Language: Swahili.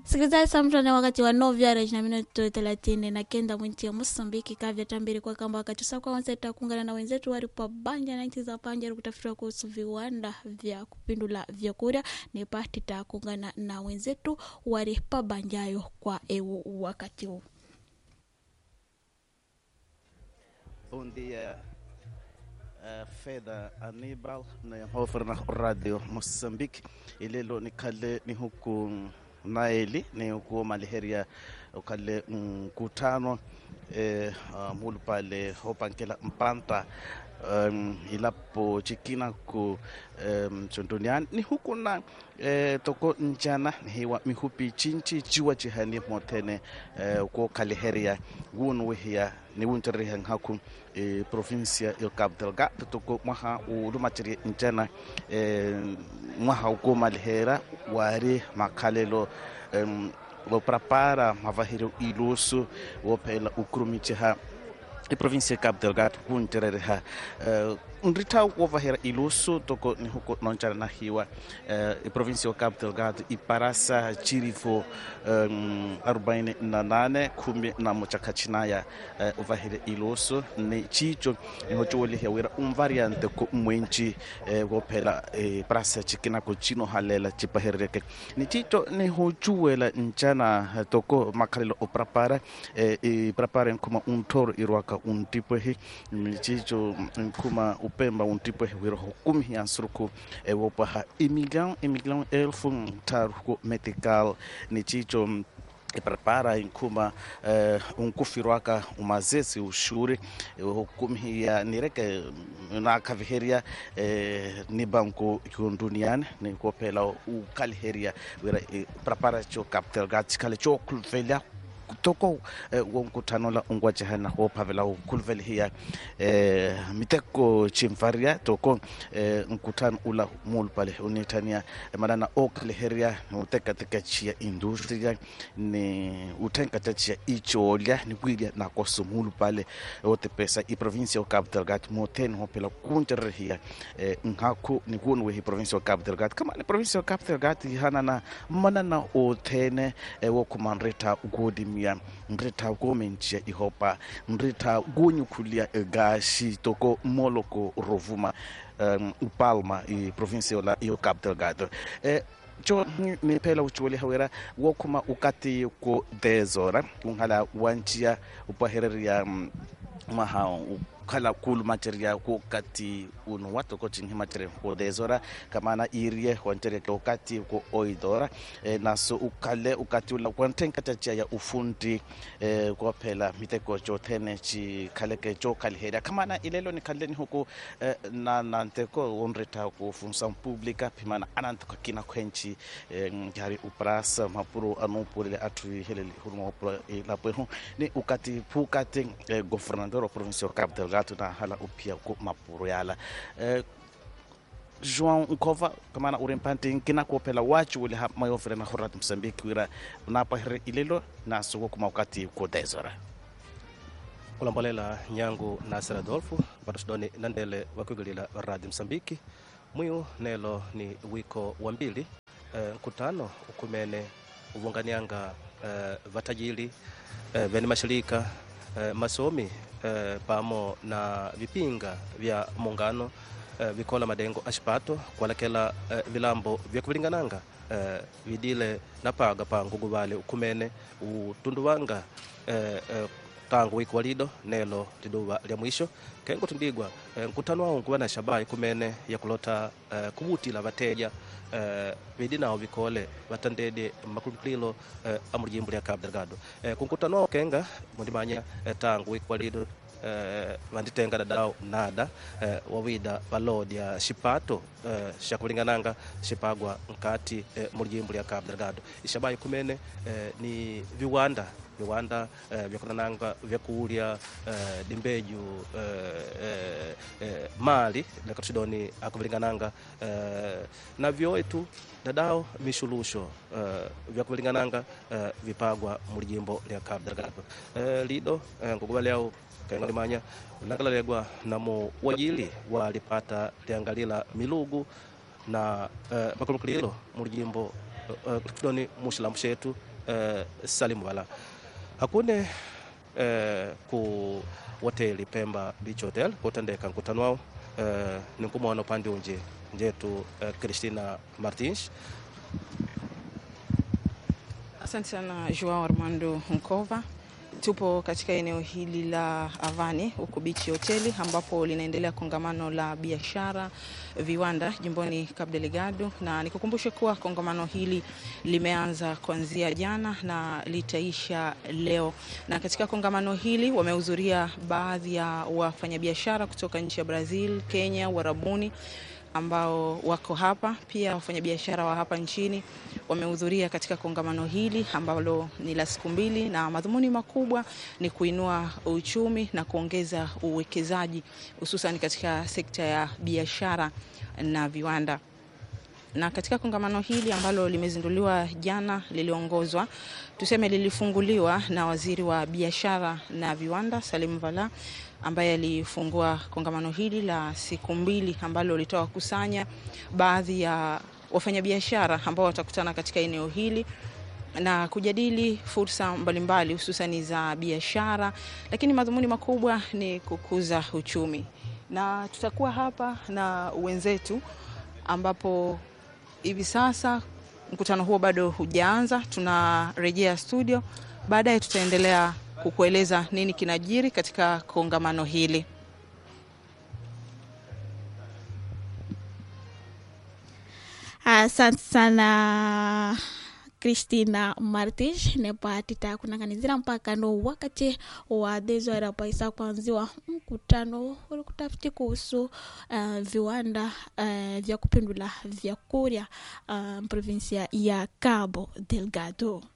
sikilizaji samtane wakati wa novyara na minuto thelathini na kenda mwinti ya mosambiki kavya tambiri kwa kamba wakati usakwa wanseta kuungana na wenzetu wari pa banja na nchi za panja kutafutiwa kuhusu viwanda vya kupindula vyakula ni pati ta kuungana na wenzetu wari pa banjayo kwa eu wakati huu Bom dia, uh, Fedha Anibal na hofar na Radio Mozambique. Ilelo ni kale ni huku Naeli ni huku Maliheria ukale mkutano eh, uh, mulu pale hopankela mpanta um, ilapo chikina ku um, chondoniani ni huku na eh, toko njana hiwa mihupi chinchi chiwa chihani motene eh, ko kaliheria wun wihia ni wun terihan haku eh, provincia yo Cabo Delgado toko maha ulumachiri njana eh, maha uko malihera wari makalelo um, wo prepara mavahiro iluso wo phela ukrumicheha iprovinsia ya Cabo Delgado kunterereha uh, nrita wovahera iluso toko ni huko nonchana na hiwa uh, iprovinsia ya Cabo Delgado iparasa chirifo um, 48 kumi na muchakachinaya uh, uvahire iluso ni chicho nihochowolihia wira un variante ko mwenchi uh, wophela uh, prasa chikinako chino halela chipaherereke ni chicho nihochuwela nchana uh, toko makhalelo oprapara uh, iprapara nkuma untoro irwaka untipwehi chicho nkuma upemba untipwehi wira hukumi ya nsuruku e wopaha imilhão imilhão elfu taru ko medical ni chicho iprepara inkuma uh, unkufirwaka umazezi ushuri hukumhia nireke nakaviheria uh, ni banko duniani ni kopela ukaliheria wira uh, prepara cho capital gatsikale cho kulvelia toko eh, wo nkutano la ungwajehana ho phavela ukhuluvele hiya eh, miteko chimvaria toko eh, nkutano ula mulu pale unitania eh, malana okaleheria utekateka chia industria ni utenkata chia icholya ni kwilya nakoso mulu pale otepesa i provincia o Cabo Delgado moten ho pela kunjerehia eh, nhaku ni kunu we provincia o Cabo Delgado kama ni provincia o Cabo Delgado hanana manana otene eh, wo kumanreta ugodi mia nreta komenchia ihopa nreta gonyukhulia gashi toko moloko rovuma um, upalma i provincia la io Cabo Delgado eh, cho ni phela uchuwele hawera wokhuma ukati ko 10 hora unghala wanchia upahereria um, maha khala kulu materia ko kati uno wato ko chinhi materia ko dezora kamana irie wanteria ko kati ko oidora e, naso ukale ukati ula kwanten katacha ya ufundi e, ko phela miteko cho thene chi khale ke cho kalheria kamana ilelo ni khale ni huko e, na nanteko onreta ko funsa publica phimana anant ko kina kwenchi e, ngari uprasa mapuro anupurele atu heleli hurmo pro e, lapo ni ukati pukati e, governador provincial capital gato na hala upia ko mapuro yala eh, João Nkova kamana urempante nkina ko pela wachi wele ha mayo fere na horat Mozambique wira na pahre ilelo na sugo kuma wakati ko dezora kulambolela nyangu nasir adolfo vatosudoni nandele wakwigilila radio msambiki mwiu nelo ni wiko wa mbili e, nkutano ukumene uvunganianga e, vatajili e, veni mashirika e, masomi e, pamo na vipinga vya muungano e, vikola madengo axipato kualekela e, vilambo vya kuvilingananga e, vidile napaga pa ngugu vale ukumene utunduwanga e, e, tangu wiki walido nelo liduva lya mwisho kengo tundigwa e, nkutano wao nkuva na shabaha kumene yakulota e, kuvutila vateja e, vidi nao vikole vatandede makulukililo e, amulijimbo lya Cabo Delgado e, kunkutano wao kenga mundimanya e, tangu wiki walido eh, vanditenga dadao nada eh, wawida valodya xipato eh, xa kulingananga xipagwa nkati eh, mulijimbo lya Cabo Delgado ixabayi kumene eh, ni viwanda viwanda eh, vyakunananga vyakulya eh, dimbeju eh, eh, eh, mali lekatucidoni akuvilingananga eh, na vyoetu dadao vixuluxo eh, vyakuvilingananga eh, vipagwa mulijimbo lya Cabo Delgado eh, lido eh, ngukuva lyau kenga limanya lakalalekwa namo wajili walipata liangalila milugu na uh, makulukililo mulijimbo uh, tudoni muxilambu xetu eh, salimu wala hakune eh, ku hoteli pemba beach hotel kutendeka nkutano wao eh, ni nkumwana upande unje njetu eh, Christina Martins Asante sana Joao Armando Nkova. Tupo katika eneo hili la Avani huku Bichi Hoteli ambapo linaendelea kongamano la biashara viwanda jimboni Cabo Delgado, na nikukumbushe kuwa kongamano hili limeanza kuanzia jana na litaisha leo. Na katika kongamano hili wamehudhuria baadhi ya wafanyabiashara kutoka nchi ya Brazil, Kenya, Uarabuni ambao wako hapa. Pia wafanyabiashara wa hapa nchini wamehudhuria katika kongamano hili ambalo ni la siku mbili, na madhumuni makubwa ni kuinua uchumi na kuongeza uwekezaji hususan katika sekta ya biashara na viwanda na katika kongamano hili ambalo limezinduliwa jana, liliongozwa tuseme, lilifunguliwa na waziri wa biashara na viwanda Salim Vala, ambaye alifungua kongamano hili la siku mbili ambalo litawakusanya baadhi ya wafanyabiashara ambao watakutana katika eneo hili na kujadili fursa mbalimbali hususani za biashara, lakini madhumuni makubwa ni kukuza uchumi. Na tutakuwa hapa na wenzetu ambapo hivi sasa mkutano huo bado hujaanza, tunarejea studio. Baadaye tutaendelea kukueleza nini kinajiri katika kongamano hili. asante sana Christina Martins nepa titakunanganizira mpaka no wakati wa dezwara paisa kuanziwa mkutano uri kutafiti kuhusu uh, viwanda uh, vya kupindula vyakurya uh, provinsia ya Cabo Delgado.